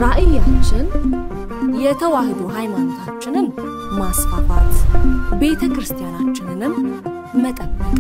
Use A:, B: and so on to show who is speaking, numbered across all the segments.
A: ራዕያችን የተዋህዶ ሃይማኖታችንን ማስፋፋት፣ ቤተ ክርስቲያናችንንም መጠበቅ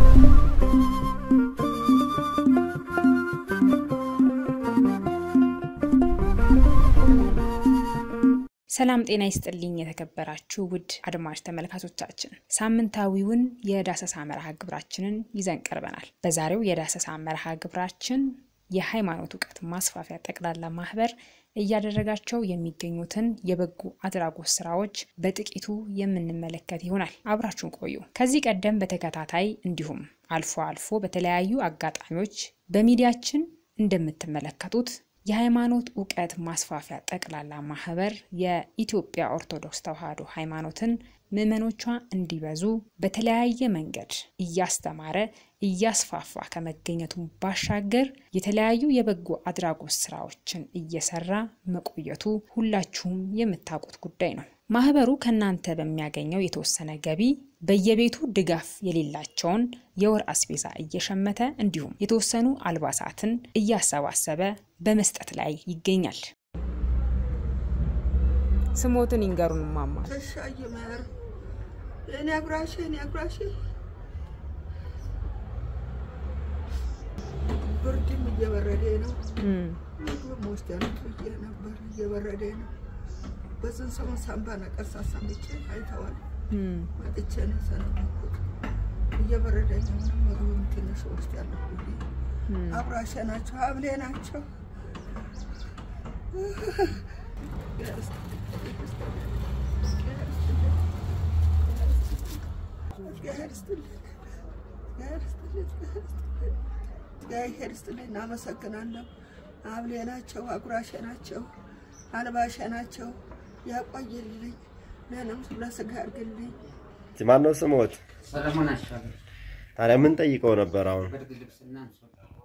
B: ሰላም ጤና ይስጥልኝ። የተከበራችሁ ውድ አድማጭ ተመልካቾቻችን ሳምንታዊውን የዳሰሳ መርሃ ግብራችንን ይዘን ቀርበናል። በዛሬው የዳሰሳ መርሃ ግብራችን የሃይማኖት እውቀት ማስፋፊያ ጠቅላላ ማህበር እያደረጋቸው የሚገኙትን የበጎ አድራጎት ስራዎች በጥቂቱ የምንመለከት ይሆናል። አብራችሁን ቆዩ። ከዚህ ቀደም በተከታታይ እንዲሁም አልፎ አልፎ በተለያዩ አጋጣሚዎች በሚዲያችን እንደምትመለከቱት የሃይማኖት እውቀት ማስፋፊያ ጠቅላላ ማህበር የኢትዮጵያ ኦርቶዶክስ ተዋሕዶ ሃይማኖትን ምዕመኖቿ እንዲበዙ በተለያየ መንገድ እያስተማረ እያስፋፋ ከመገኘቱ ባሻገር የተለያዩ የበጎ አድራጎት ስራዎችን እየሰራ መቆየቱ ሁላችሁም የምታውቁት ጉዳይ ነው። ማህበሩ ከእናንተ በሚያገኘው የተወሰነ ገቢ በየቤቱ ድጋፍ የሌላቸውን የወር አስቤዛ እየሸመተ እንዲሁም የተወሰኑ አልባሳትን እያሰባሰበ በመስጠት ላይ ይገኛል። ስሞትን ይንገሩን ማማ።
C: ተሻየ ማር የኔ አጉራሽ የኔ አጉራሽ ብርድም እየበረደ ነው። ምግብም ወስደንት ብዬ ነበር እየበረደ ነው። በዝን ሰሞን ሳምባ ነቀርሳ ሰምቼ አይተዋል መጥቼ ነው ሰነበኩት። እየበረደኝ ምንም ምግብም ትንሽ ውስጥ ያለሁ ብዬ አጉራሼ ናቸው ሀብሌ ናቸው። እግዚአብሔር ይስጥልኝ። እናመሰግናለሁ። አብሌ ናቸው፣ አጉራሼ ናቸው፣ አልባሼ ናቸው። ያቆይልኝ፣ ለንም ለስጋ አድርግልኝ።
D: ማን ነው ስሞት?
E: ሰለሞን አሻገር
D: ታዲያ ምን ጠይቀው ነበር? አሁን
E: ብርድ ልብስና አንሶላ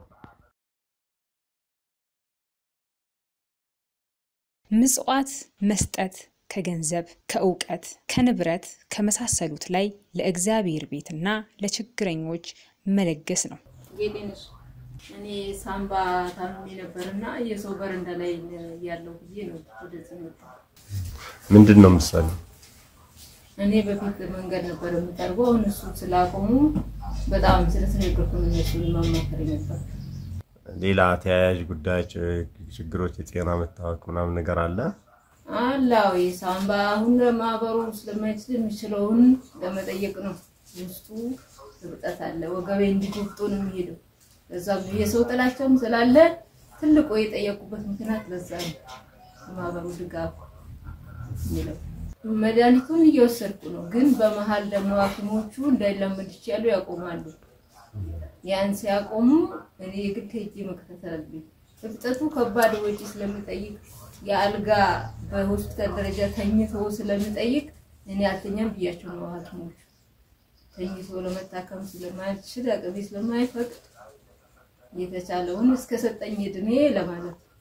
B: ምጽዋት መስጠት ከገንዘብ፣ ከእውቀት፣ ከንብረት ከመሳሰሉት ላይ ለእግዚአብሔር ቤትና ለችግረኞች መለገስ ነው።
F: ጌጤንሽ እኔ ሳምባ ታምሜ ነበርና የሰው በረንዳ ላይ ያለው ጊዜ ነው ወደዚህ መጣ።
D: ምንድን ነው ምሳሌ?
F: እኔ በፊት መንገድ ነበር የምጠርገው። አሁን እሱ ስላቆሙ በጣም ስለተቸገርኩ ነው እነሱን ማማከር ነበር።
D: ሌላ ተያያዥ ጉዳዮች፣ ችግሮች፣ የጤና መታወክ ምናምን ነገር አለ?
F: አላው የሳምባ አሁን ለማህበሩ ስለማይችል የሚችለውን ለመጠየቅ ነው። ውስጡ እብጠት አለ። ወገቤ እንዲጎብጦ ነው የሚሄደው። እዛም የሰው ጥላቻም ስላለ ትልቁ የጠየቁበት ምክንያት ለዛ ነው። የማህበሩ ድጋፍ የሚለው መድኃኒቱን እየወሰድኩ ነው። ግን በመሀል ደግሞ ሐኪሞቹ እንዳይላመድ ይችላሉ ያቆማሉ። ያን ሲያቆሙ እኔ የግድ ሄጄ መከታተል አለብኝ። እብጠቱ ከባድ ወጪ ስለሚጠይቅ የአልጋ በሆስፒታል ደረጃ ተኝቶ ስለሚጠይቅ እኔ አልተኛም ብያቸው ነው ሐኪሞቹ ተኝቶ ለመታከም ስለማይችል አቅሜ ስለማይፈቅድ የተቻለውን እስከ ሰጠኝ እድሜ ለማለት ነው።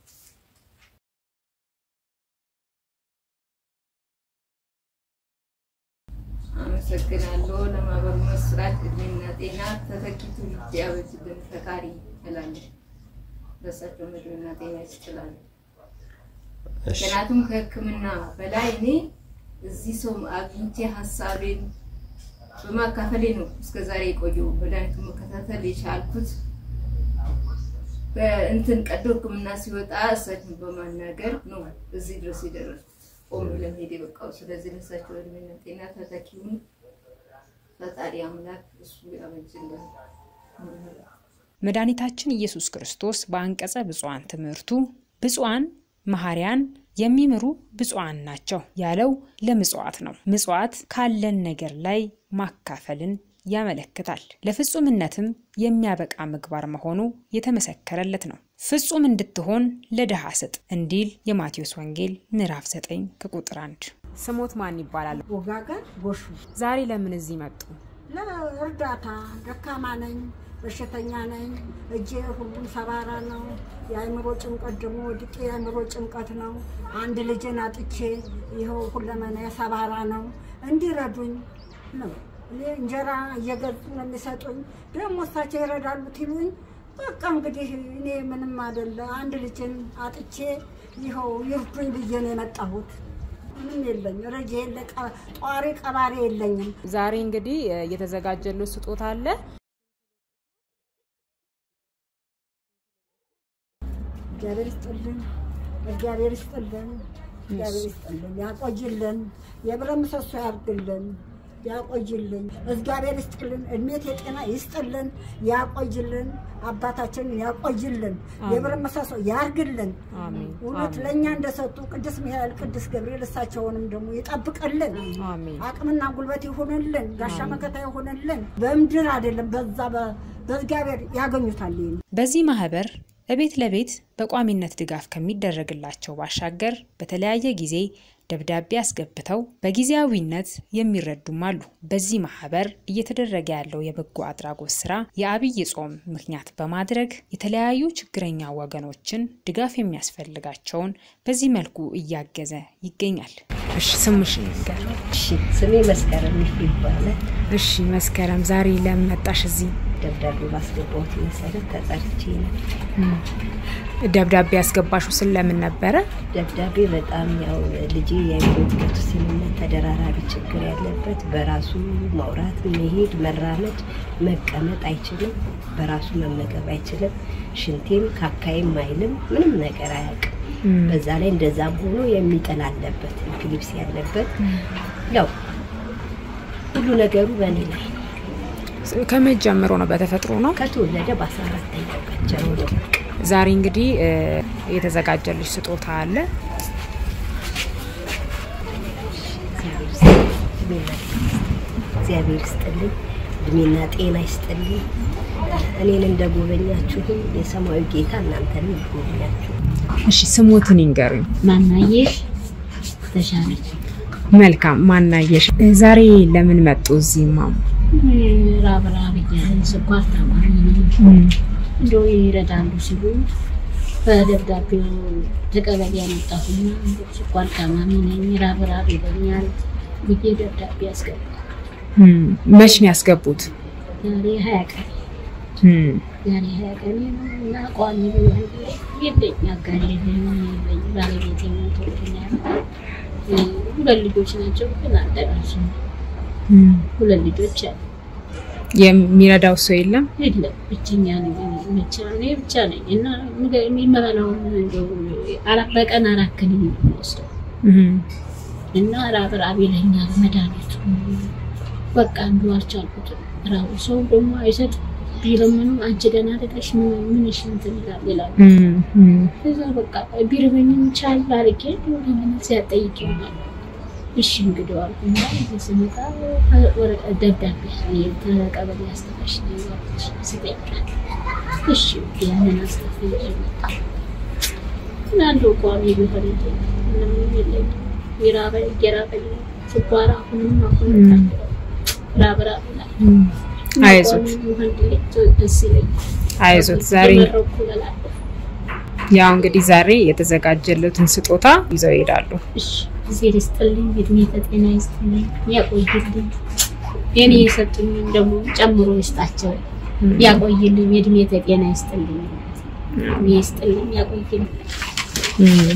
F: አመሰግናለሁ። ለማህበሩ መስራት እድሜና ጤና ተተኪ ትውልድ ያበጅልን ፈጣሪ እላለሁ። ለእሳቸው እድሜና ጤና ይስጥላል።
D: እሺ፣
F: ምክንያቱም ከሕክምና በላይ እኔ እዚህ ሰው አግኝቼ ሀሳቤን በማካፈሌ ነው እስከ ዛሬ የቆየው መድኃኒቱን መከታተል የቻልኩት። በእንትን ቀዶ ሕክምና ሲወጣ እሳቸውን በማናገር ነው እዚህ ድረስ የደረስኩት ቆም ለመሄድ የበቃው። ስለዚህ ለእሳቸው እድሜና ጤና ተተኪውን ፈጣሪ አምላክ እሱ ያበጅልን።
B: መድኃኒታችን ኢየሱስ ክርስቶስ በአንቀጸ ብፁዓን ትምህርቱ ብፁዓን መሐሪያን የሚምሩ ብፁዓን ናቸው ያለው ለምጽዋት ነው። ምጽዋት ካለን ነገር ላይ ማካፈልን ያመለክታል። ለፍጹምነትም የሚያበቃ ምግባር መሆኑ የተመሰከረለት ነው። ፍጹም እንድትሆን ለድሃ ስጥ እንዲል የማቴዎስ ወንጌል ምዕራፍ 9 ከቁጥር 1።
G: ስሞት ማን ይባላል?
H: ወጋገን ጎሹ
G: ዛሬ ለምን እዚህ መጡ?
H: ለእርዳታ ደካማ ነኝ፣ በሽተኛ ነኝ፣ እጄ ሁሉም ሰባራ ነው። የአእምሮ ጭንቀት ደግሞ ወድቄ የአእምሮ ጭንቀት ነው። አንድ ልጅን አጥቼ ይኸው ሁለመና ሰባራ ነው። እንዲረዱኝ ነው። እኔ እንጀራ እየገዙ ነው የሚሰጡኝ። ደግሞ እሳቸው ይረዳሉ ትሉኝ። በቃ እንግዲህ እኔ ምንም አይደለ አንድ ልጅን አጥቼ ይኸው ይርዱኝ ብዬ ነው የመጣሁት። ምንም የለኝ፣ ረጅ የለ፣ ቀ- ጧሪ ቀባሪ የለኝም።
G: ዛሬ እንግዲህ እ፣ የተዘጋጀለው ስጦታ አለ።
H: እግዚአብሔር ይስጥልን፣ እግዚአብሔር ይስጥልን፣ እግዚአብሔር ይስጥልን፣ ያቆይልን፣ የብረት ምሰሶ ያርግልን፣ ያቆይልን፣ እግዚአብሔር ይስጥልን፣ እድሜት የጤና ይስጥልን፣ ያቆይልን፣ አባታችንን ያቆይልን፣ የብረት ምሰሶ ያርግልን።
G: አሜን
H: እውነት ለእኛ እንደሰጡ ቅዱስ ሚካኤል፣ ቅዱስ ገብርኤል እሳቸውንም ደግሞ ይጠብቅልን።
G: አሜን
H: አቅምና ጉልበት ይሁንልን፣ ጋሻ መከታ ይሁንልን። በምድር አይደለም በዛ በ- በእግዚአብሔር ያገኙታል። ይሄን
B: በዚህ ማህበር እቤት ለቤት በቋሚነት ድጋፍ ከሚደረግላቸው ባሻገር በተለያየ ጊዜ ደብዳቤ አስገብተው በጊዜያዊነት የሚረዱም አሉ። በዚህ ማህበር እየተደረገ ያለው የበጎ አድራጎት ስራ የአብይ ጾም ምክንያት በማድረግ የተለያዩ ችግረኛ ወገኖችን ድጋፍ የሚያስፈልጋቸውን በዚህ መልኩ እያገዘ ይገኛል።
G: እሺ ስምሽ ንገር።
I: እሺ ስሜ መስከረም ይባላል።
G: እሺ መስከረም፣ ዛሬ ለምን መጣሽ እዚህ?
I: ደብዳቤ ባስገባሁት መሰረት ተጠርቼ ነው።
G: ደብዳቤ ያስገባሽው ስለምን ነበረ?
I: ደብዳቤ በጣም ያው ልጄ የአእምሮ እድገት ውስንነት ተደራራቢ ችግር ያለበት በራሱ ማውራት፣ መሄድ፣ መራመድ፣ መቀመጥ አይችልም። በራሱ መመገብ አይችልም። ሽንቴም ካካይም አይልም። ምንም ነገር አያውቅም። በዛ ላይ እንደዛም ሆኖ የሚጥል አለበት፣ ኢፒሊፕሲ ያለበት ያው ሁሉ ነገሩ በእኔ ላይ ነው።
G: ከመቼ ጀምሮ ነው? በተፈጥሮ ነው?
I: ከተወለደ በአስራ አራተኛው ቀን ጀምሮ
G: ዛሬ እንግዲህ እ፣ የተዘጋጀልሽ ስጦታ አለ።
I: እግዚአብሔር ይስጥልኝ፣ እድሜና ጤና ይስጥልኝ። እኔን እንደጎበኛችሁም የሰማያዊ ጌታ እናንተንም ይጎበኛችሁ።
G: እሺ ስሞትን ይንገሩኝ።
J: ማናየሽ ተሻለች
G: መልካም ማናየሽ፣ ዛሬ ለምን መጡ እዚህ ማሙ?
J: ራብ ራብ እያለኝ ስኳር ታማሚ ነኝ እንደው ይረዳሉ ሲሉ በደብዳቤው ተቀበል ያመጣሁና እንደው ስኳር ታማሚ ነኝ ራብ ራብ ይለኛል ብዬ ደብዳቤ ያስገባል።
G: እም፣ መች ነው ያስገቡት?
J: ዛሬ ሀያ ቀን
G: እም፣
J: ዛሬ ሀያ ቀን እና ቋሚ ቢሆን የለኝ አጋር የለኝ የለኝ ባለቤት ሞቶብኛል። ሁለት ልጆች ናቸው ግን አልደረሱም።
G: እም።
J: ሁለት ልጆች አሉ
G: የሚረዳው ሰው የለም?
J: የለም ብቸኛ ነኝ ብቻ እኔ ብቻ ነኝ እና ምግብ የምበላውን እንደው አራት በቀን አራት ክኒን ነው የምወስደው
G: እም፣
J: እና ራብ ራብ ይለኛል መድኃኒቱ በቃ እንዱ አልቻልኩትም። ራቡ ሰው ደግሞ አይሰጥ ቢለምኑ አንቺ ደህና አይደለሽ ምን ምንሽ እንትን ይላል ይላሉ።
G: እም፣ እም።
J: ከዛ በቃ ቢርበኝም ቻል አድርጌ ለምን ሲያጠይቅ ይሆናል እሺ እንግዲህ አልኩና እዚህ ስመጣ ወረቀት ደብዳቤ ተቀበሌ አስተፋሽ ስጠይቃል። እሺ ያንን አስተፍ ይዤ መጣሁ። እና እንደው ቋሚ ቢሆን እንጂ ምንም የለኝም። የራበኝ እየራበኝ ነው። ስኳር አሁንም አሁንም ራብ ራብ ይላል።
G: አይዞት
J: ቋሚ ቢሆን ደስ ይለኛል።
G: አይዞት ዛሬ
J: እየመረኩ እበላለሁ።
G: ያው እንግዲህ ዛሬ የተዘጋጀለትን ስጦታ ይዘው ይሄዳሉ።
J: እሺ እግዜር ይስጥልኝ፣ እድሜ ለጤና ይስጥልኝ፣ ያቆይልኝ። የኔ የሰጡኝም ደግሞ ጨምሮ ይስጣቸው፣ ያቆይልኝ፣ የእድሜ ለጤና ይስጥልኝ፣ እድሜ ይስጥልኝ፣ ያቆይልኝ።
G: እም፣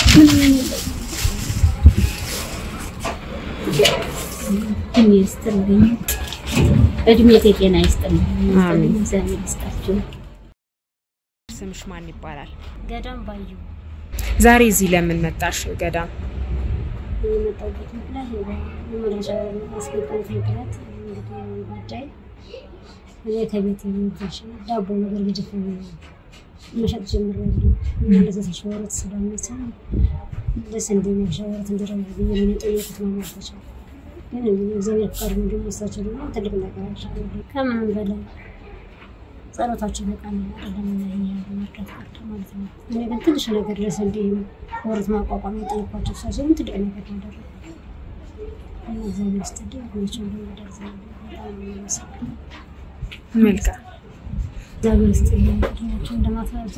J: እድሜ ይስጥልኝ፣ እድሜ ለጤና ይስጥልኝ፣
G: አሜን።
J: እግዚአብሔር ይስጣቸው።
G: ስምሽ ማን ይባላል?
J: ገዳም ባዩ
G: ዛሬ እዚህ ለምን መጣሽ ገዳም?
J: የመጣሁበት ምክንያት የመረጃ ማስገባት ምክንያት እንግዲህ ጉዳይ እኔ ከቤት የሚታሽ ዳቦ ነገር ግድፍ መሸጥ ጀምሬያለሁ። እና እንደዛ ተሸወረት ስለምሰራ ደስ እንደሚያሸወረት እንዲረሙ ብዬ ምን የጠየቁት ነው ማለታቸው። ግን እግዚአብሔር ፈቃድ ነው ደግሞ እሳቸው ደግሞ ትልቅ ነገር አድርገዋል። ከምንም በላይ ጸሎታቸው በቃ አይደለም መርዳት ቀርቶ ማለት ነው። እኔ ግን ትንሽ ነገር ድረስ እንዲህ ወረት ማቋቋም የጠየኳቸው እሳቸው ግን ትልቅ ነገር ነው ያደረጉት። እና እግዚአብሔር ይስጥልኝ ሁላቸው እንደሚደርስ በጣም ነው የማመሰግነው።
G: መልካም
J: እግዚአብሔር ይስጥልኝ ሁላቸው እንደማትረዳ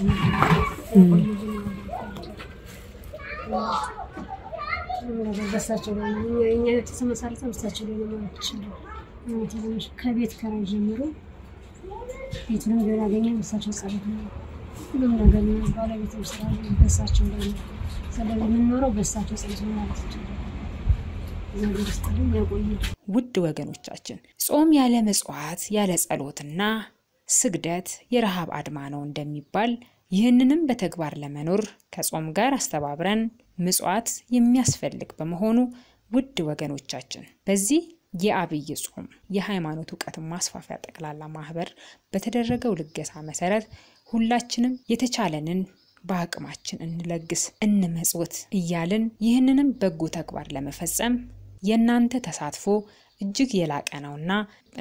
J: በሳቸው ላይ ነው እኛ- እኛ የተመሰረተው በሳቸው ላይ ነው ማለት ይችላል። እውነት ትንሽ ከቤት ከራይ ጀምሮ ቤቱንም ቢሆን ያገኘን በሳቸው ጸሎት ነው። ሁሉም ነገር ነው። ባለቤትም ስላለ በሳቸው ላይ ነው። ስለዚህ የምንኖረው በሳቸው ጸሎት ነው ማለት ይቻላል። እግዚአብሔር ይስጥልን ያቆይልን።
B: ውድ ወገኖቻችን ጾም ያለ ምጽዋት ያለ ጸሎትና ስግደት የረሃብ አድማ ነው እንደሚባል ይህንንም በተግባር ለመኖር ከጾም ጋር አስተባብረን ምጽዋት የሚያስፈልግ በመሆኑ ውድ ወገኖቻችን በዚህ የአብይ ጾም የሃይማኖት እውቀት ማስፋፊያ ጠቅላላ ማህበር በተደረገው ልገሳ መሰረት ሁላችንም የተቻለንን በአቅማችን እንለግስ፣ እንመጽውት እያልን ይህንንም በጎ ተግባር ለመፈጸም የእናንተ ተሳትፎ እጅግ የላቀ ነውና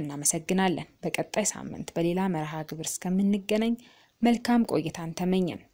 B: እናመሰግናለን። በቀጣይ ሳምንት በሌላ መርሃ ግብር እስከምንገናኝ መልካም ቆይታን ተመኘን።